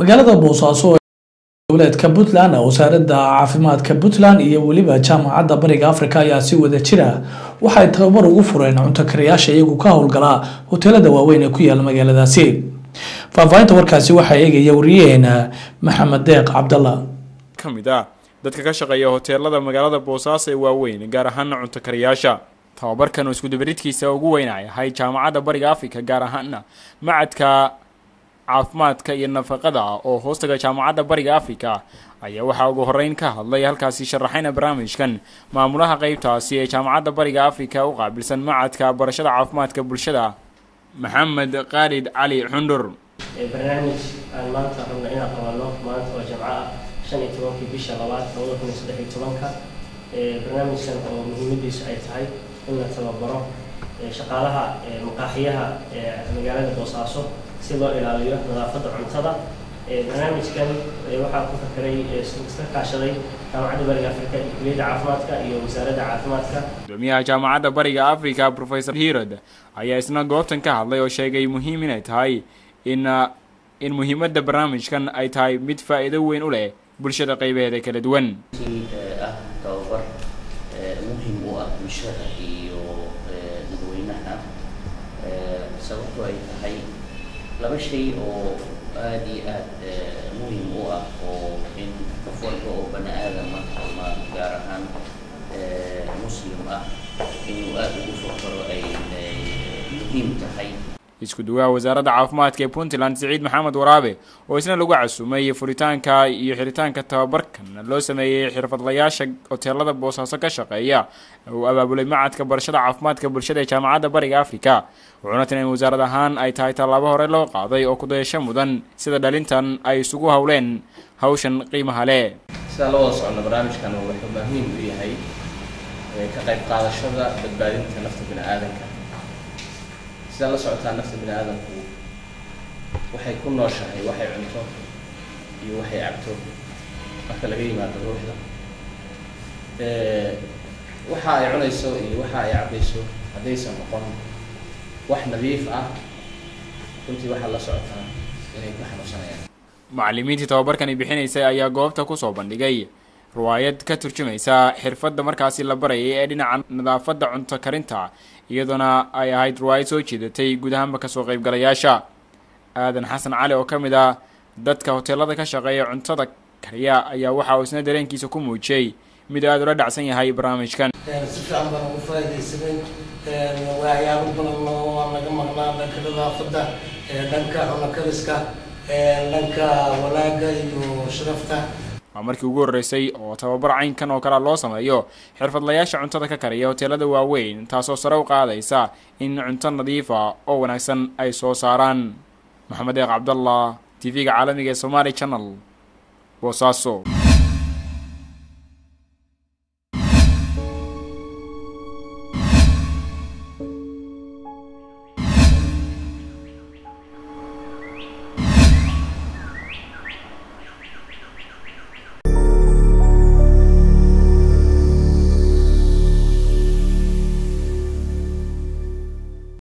magaalada boosaaso dowleedka puntland wasaaradda caafimaadka puntland iyo weliba jaamacadda bariga africa ayaa si wada jira waxay tababar ugu fureen cunto karayaasha iyagu ka howlgalaa hoteelada waaweyn ee ku yaala magaaladaasi faahfaahinta warkaasi waxaa eegaya wariyaheena maxamed deeq cabdalla ka mid ah dadka ka shaqeeya hoteelada magaalada boosaaso ee waaweyn gaar ahaana cunto karayaasha tababarkan oo iskudabaridkiisa ugu weynay ahay jaamacadda bariga africa gaar ahaana macadka caafimaadka iyo nafaqada oo hoostaga jaamacadda bariga africa ayaa waxaa ugu horeyn ka hadlay halkaasi sharaxayna barnaamijkan maamulaha qeybtaasi ee jaamacadda bariga africa u qaabilsan macadka barashada caafimaadka bulshada maxamed khaalid cali xundur barnaamij aan maanta rabno inaan qabano maanta oo jamco ah shan iyo tobankii bisha labaad labada kun iyo saddex iyo tobanka barnaamijkan oo muhiimadiisu ay tahay in la tababaro shaqaalaha maqaaxiyaha magaalada boosaaso si loo ilaaliyo nadaafadda cuntada barnaamijkan waxaa ku fakeray iska kaashaday jaamacadda bariga africa iyo kuliyadda caafimaadka iyo wasaaradda caafimaadka gudoomiyaha jaamacadda bariga africa professor hirod ayaa isna goobtan ka hadlay oo sheegay muhiim inay tahay in in muhiimadda barnaamijkan ay tahay mid faa-iido weyn u leh bulshada qeybaheeda kala duwan ah tababar muhim u ah bulshada iyo dadweynaha sababto ay tahay laba shay oo aada iyo aada muhim u ah oo in qof walba oo bani aadama ama gaar ahaan muslim ah inuu aada ugu fakaro ay muhiim tahay isku duwaha wasaaradda caafimaadka ee puntland siciid maxamed waraabe oo isna lagu casumay furitaanka iyo xiritaanka tababarkan loo sameeyey xirfadlayaasha hoteelada boosaaso ka shaqeeya uu abaabulay macadka barashada caafimaadka bulshada ee jaamacadda bariga africa wuxuuna tina in wasaarad ahaan ay tahay tallaabo hore loo qaaday oo kudayasho mudan sida dhalintan ay isugu howleen hawshan qiimaha leh sidaan la wada socno barnaamijkan wuxuu muhiim u yahay ka qayb qaadashada badbaadinta nafta bini aadanka sidaa la socotaa nafta bini aadamku waxay ku nooshahay waxay cunto iyo waxay cabto marka laga yimaado ruuxda waxa ay cunayso iyo waxa ay cabayso haddaysan noqon wax nadiif ah runtii waxaa la socotaa inay ku xanuunsanayaan macallimiintii tababarkani bixinaysay ayaa goobta kusoo bandhigay riwaayad ka turjumaysa xirfadda markaasi la barayay ee dhinaca nadaafadda cunto karinta iyadoona ay ahayd riwaayad soo jeedatay guud ahaanba kasoo qaybgalayaasha aadan xasan cali oo ka mid ah dadka hoteelada ka shaqeeya cuntada kariya ayaa waxa uu isna dareenkiisa ku muujiyey mid aada ula dhacsan yahay barnaamijkan si fiican baan ugu faaidaysanay waxyaabo badan oo aan naga maqnaa dhanka nadaafadda dhanka cunokariska dhanka wanaaga iyo sharafta waa markii ugu horreysay oo tababar caynkan oo kalea loo sameeyo xirfadlayaasha cuntada ka kariya hoteelada waaweyn taasoo sare u qaadaysa in cunto nadiifa oo wanaagsan ay soo saaraan maxamed eeq cabdallah t v-ga caalamiga ee somaali channel boosaaso